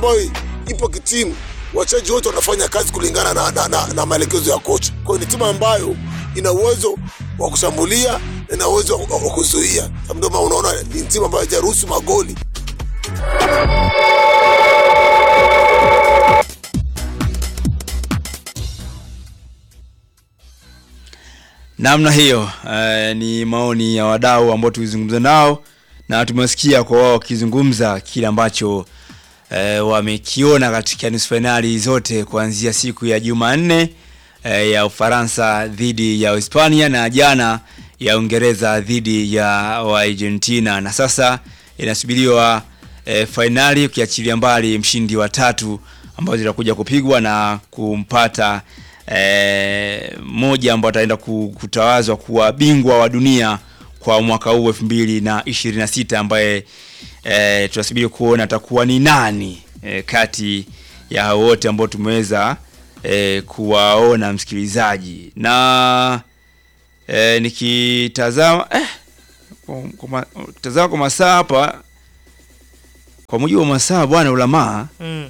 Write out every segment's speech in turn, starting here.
ambayo ipo kitimu, wachezaji wote wanafanya kazi kulingana na, na, na, na maelekezo ya kocha. Kwa hiyo ni timu ambayo ina uwezo wa kushambulia na ina uwezo wa wa kuzuia. Ndio maana unaona ni timu ambayo haijaruhusu magoli. namna hiyo eh, ni maoni ya wadau ambao tulizungumza nao na tumesikia kwa wao wakizungumza kile ambacho eh, wamekiona katika nusu fainali zote kuanzia siku ya Jumanne eh, ya Ufaransa dhidi ya Hispania na jana ya Uingereza dhidi ya Argentina na sasa inasubiriwa eh, fainali ukiachilia mbali mshindi wa tatu ambazo zitakuja kupigwa na kumpata eh, mmoja ambao ataenda ku- kutawazwa kuwa bingwa wa dunia kwa mwaka huu elfu mbili na ishirini na sita ambaye eh, tunasubiri kuona atakuwa ni nani eh, kati ya hao wote ambao tumeweza eh, kuwaona msikilizaji na eh, nikitazama eh, kwa, kwa, ma- tazama kwa masaa hapa kwa mujibu wa masaa bwana ulamaa Mm.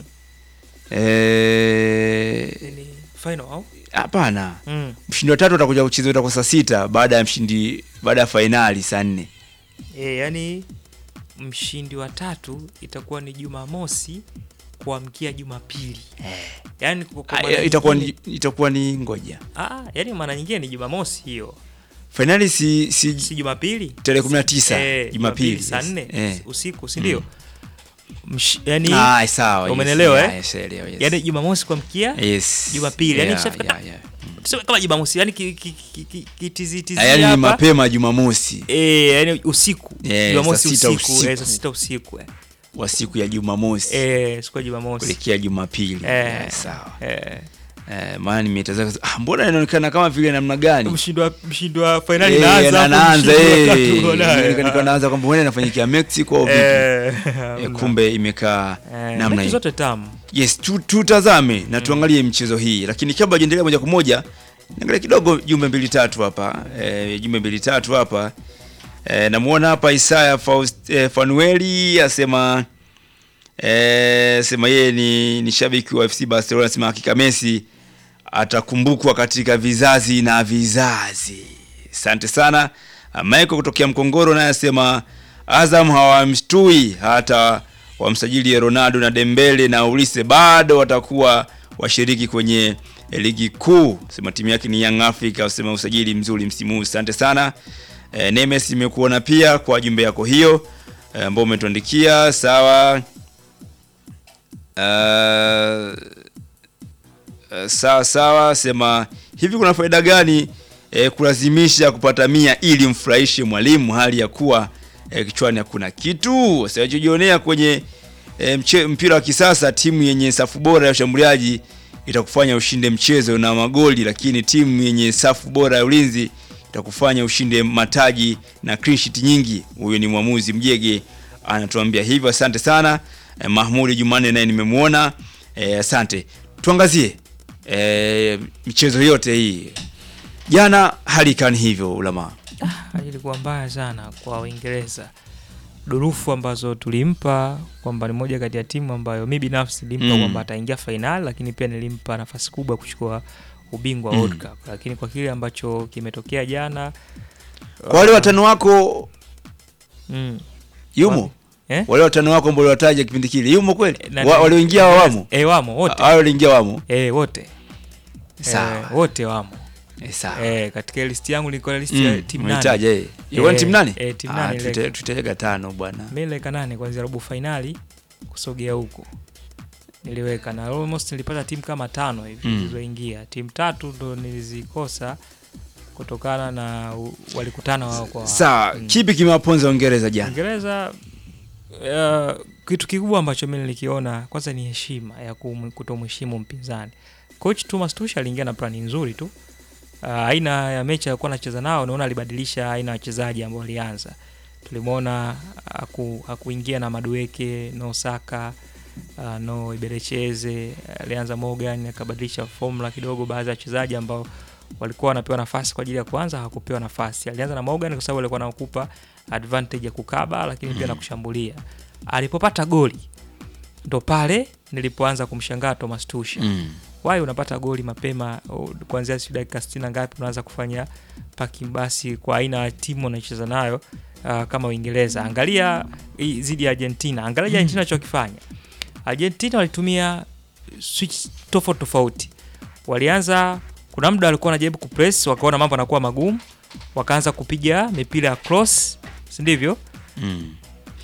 eh, Ni final au? hapana Mm. mshindi wa tatu atakuja kucheza itakuwa saa sita baada ya mshindi baada ya fainali saa nne E, yani mshindi wa tatu itakuwa ni Jumamosi kuamkia Jumapili. Yani kwa kwa Ah, maana itakuwa ni, nyingine- itakuwa ni ngoja Ah, yani maana nyingine ni Jumamosi hiyo. fainali si, si, Si Jumapili? tarehe 19 Eh, Jumapili, saa yes. 4 Eh. usiku, si ndio? Msh- Yani Ah, sawa yes, Umenelewa, yeah, eh? yes, elewa, yes. yani Jumamosi kuamkia yes. Jumapili, yani yeah, ikishafika- yeah, yeah. tuseme kama Jumamosi, yani ki- ki- ki- ki- kitizitizi Ah, yani ni hapa. mapema Jumamosi Eh, yani usiku. Eh, Jumamosi saa sita usiku, usiku. eh, saa sita usiku. eh. wa siku ya Jumamosi Eh, siku ya Jumamosi. kuelekea Jumapili Eh, yeah, sawa eh. eh, maana nimetazama ah, mbona inaonekana kama vile namna gani mshindi wa mshindi wa fainali Eh, inaanza na- hapo, naanza mshindi wa eh. tatu uko naye. Nika- nika naanza kwamba huenda inafanyikia Mexico au vipi Eh, Eh, hamna. kumbe imekaa Eh, namna mechi hii zote tamu yes tu- tutazame na tuangalie mchezo hii lakini kabla ajaendelea moja kwa moja niangalie kidogo jumbe mbili tatu hapa e, jumbe mbili tatu hapa e, namuona hapa Isaya Faust, e, Fanueli asema e, sema yeye ni, ni shabiki wa FC Barcelona asema hakika Messi atakumbukwa katika vizazi na vizazi asante sana Ah, Michael kutokea Mkongoro naye asema Azam hawamshtui hata wamsajili Ronaldo na Dembele na Ulise bado watakuwa washiriki kwenye eh, ligi kuu. Sema timu yake ni Young Africa, usema usajili mzuri msimu huu. Asante sana. E, Nemes imekuona pia kwa jumbe yako hiyo eh, ambao umetuandikia sawa. Uh, Uh, sawa sawa, sema hivi, kuna faida gani eh, kulazimisha kupata mia ili mfurahishe mwalimu hali ya kuwa eh, kichwani hakuna kitu? Siwachojionea kwenye eh, mche, mpira wa kisasa, timu yenye safu bora ya ushambuliaji itakufanya ushinde mchezo na magoli, lakini timu yenye safu bora ya ulinzi itakufanya ushinde mataji na clean sheet nyingi. Huyu ni mwamuzi Mjege anatuambia hivyo. Asante sana eh, Mahmudi Jumanne naye nimemwona. Eh, asante. Tuangazie eh, michezo yote hii. Jana hali ikani hivyo ulama. hali ilikuwa mbaya sana kwa Uingereza durufu ambazo tulimpa kwamba ni moja kati ya timu ambayo mi binafsi nilimpa Mm. kwamba ataingia fainali lakini pia nilimpa nafasi kubwa ya kuchukua ubingwa wa Mm. World Cup lakini kwa kile ambacho kimetokea jana Kwa wale watano wako mm, yumo? eh? Wale watano wako ambao wataja kipindi kile yumo kweli? Na- Wa, walioingia wamo? eh, wamo wote Hao walioingia wamo? eh, wote Sawa. eh, wote wamo Eh, sawa. eh, katika listi yangu nilikuwa na listi ya Mm, timu nane umehitaja eh. Ilikuwa ni Eh, timu nani? eh, timu Ah, nane ile. tuta- tutaweka tano bwana. mi niliweka nane kwanzia robo fainali kusogea huko niliweka na almost nilipata timu kama tano hivi Mm. zilizoingia timu tatu ndo nilizikosa kutokana na u- walikutana wao kwa wao. Sawa, Mm. kipi kimewaponza Uingereza jana? Uingereza uh, kitu kikubwa ambacho mi nilikiona kwanza ni heshima ya kum- kutomheshimu mpinzani. Coach Thomas Tuchel aliingia na plani nzuri tu. Uh, aina ya mechi alikuwa anacheza nao, naona alibadilisha aina ya wachezaji ambao walianza. Tulimwona haku, hakuingia na Madueke, no Saka, uh, no Iberecheze, alianza Morgan akabadilisha formula kidogo, baadhi ya wachezaji ambao walikuwa wanapewa nafasi kwa ajili ya kwanza hawakupewa nafasi. Alianza na Morgan kwa sababu alikuwa anakupa advantage ya kukaba lakini pia na kushambulia. Alipopata goli ndo pale nilipoanza kumshangaa Thomas Tuchel Mm. wai unapata goli mapema o, kuanzia si dakika sitini na ngapi unaanza kufanya paki basi kwa aina ya timu unaicheza nayo uh, kama Uingereza. Angalia hii zidi ya Argentina, angalia Argentina alichokifanya. Argentina walitumia switch tofauti tofauti, walianza kuna muda walikuwa wanajaribu kupress, wakaona mambo yanakuwa magumu, wakaanza kupiga mipira ya cross, si ndivyo? Mm.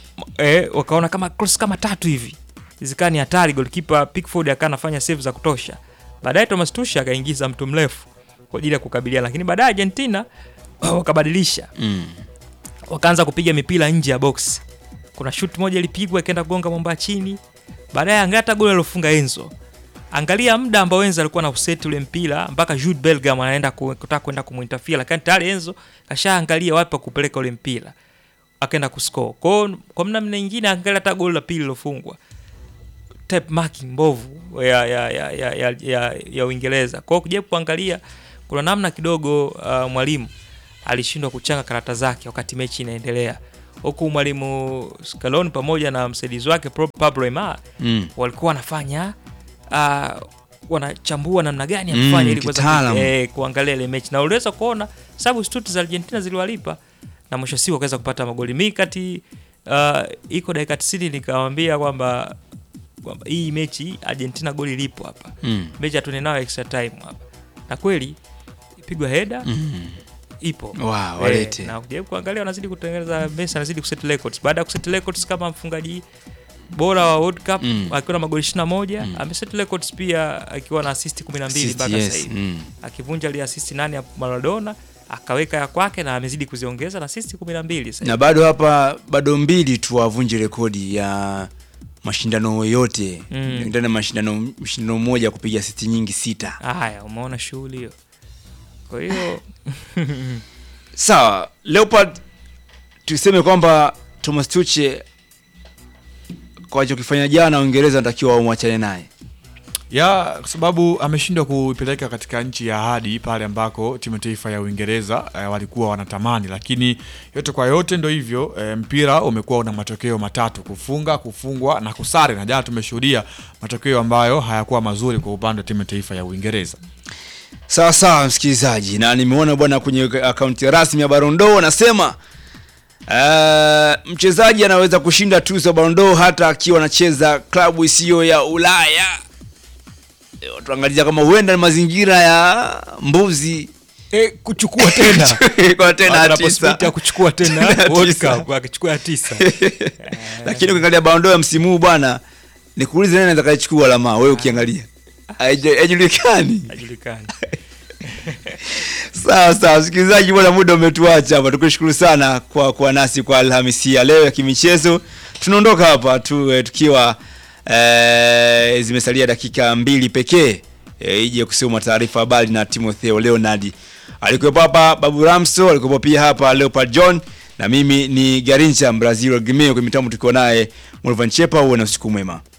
eh, wakaona kama cross kama tatu hivi zikaa ni hatari. Goalkeeper Pickford akawa anafanya save za kutosha. Baadaye Thomas Tuchel akaingiza mtu mrefu kwa ajili ya kukabiliana, lakini baadaye Argentina wakabadilisha, Mm. wakaanza kupiga mipira nje ya box. Kuna shoot moja ilipigwa ikaenda kugonga mwamba chini. Baadaye angalia hata goli alofunga Enzo. Angalia muda ambao Enzo alikuwa na useti ule mpira mpaka Jude Bellingham anaenda ku- kutaka kwenda kumuinterfere, lakini tayari Enzo kashaangalia wapi pa kupeleka ule mpira akaenda kuscore. Kwa hiyo kwa namna nyingine, angalia hata goli la pili lilofungwa, type marking mbovu ya ya ya ya, ya, ya, ya Uingereza. Kwa hiyo kujaribu kuangalia, kuna namna kidogo uh, mwalimu alishindwa kuchanga karata zake wakati mechi inaendelea, huku mwalimu Scaloni pamoja na msaidizi wake Pro- Pablo Aimar Mm. walikuwa wanafanya uh, wanachambua namna gani ya Mm, kufanya ili kuweza kitaalamu. ku- eh, kuangalia ile mechi na uliweza kuona sababu stuti za Argentina ziliwalipa na mwisho wa siku wakaweza kupata magoli mi kati uh, iko dakika 90 nikamwambia kwamba kwamba hii mechi Argentina goli lipo hapa Mm. mechi hatune nayo extra time hapa na kweli ipigwa heda Mm. ipo Wow, Eh, walete. na kujaribu kuangalia wanazidi kutengeneza Messi anazidi kuset records baada ya kuset records kama mfungaji bora wa World Cup Mm. akiwa na magoli 21 Mm. ameset records pia akiwa na assist 12 Assist, mpaka yes. sasa hivi Mm. akivunja ile assist nane ya Maradona akaweka ya kwake na amezidi kuziongeza na assist 12 sasa na bado hapa bado mbili tu wavunje rekodi ya mashindano yote Mm. ndani ya mashindano mashindano moja kupiga siti nyingi sita haya umeona shughuli hiyo kwa hiyo sawa leopard tuseme kwamba thomas tuche kwa alichokifanya jana uingereza anatakiwa wamwachane naye ya kwa sababu ameshindwa kuipeleka katika nchi ya ahadi pale ambako timu ya taifa ya Uingereza eh, walikuwa wanatamani, lakini yote kwa yote ndo hivyo eh, mpira umekuwa una matokeo matatu: kufunga, kufungwa na kusare, na jana tumeshuhudia matokeo ambayo hayakuwa mazuri kwa upande wa timu ya taifa ya Uingereza. sawa sawa msikilizaji na nimeona bwana kwenye akaunti rasmi ya barondo wanasema uh, mchezaji anaweza kushinda tuzo ya barondo hata akiwa anacheza klabu isiyo ya ulaya Eh, tuangalia kama huenda ni mazingira ya mbuzi e, kuchukua tena kwa tena Ana tisa. possibility ya kuchukua tena Tena World tisa. Cup akichukua ya tisa lakini ukiangalia barondo ya msimu huu bwana nikuulize nani anaweza kaichukua alama wewe ukiangalia Haija- haijulikani hajulikani sawa sawa msikilizaji bwana muda umetuacha hapa tukushukuru sana kwa kuwa nasi kwa alhamisi ya leo ya kimichezo tunaondoka hapa tu eh, tukiwa eh, zimesalia dakika mbili pekee eh, ije kusoma taarifa habari na timotheo leonard alikuwepo hapa babu ramso alikuwepo pia hapa leopard john na mimi ni garincha brazil gimeo kwa mitambo tukiwa naye mulvan chepa uwe na usiku mwema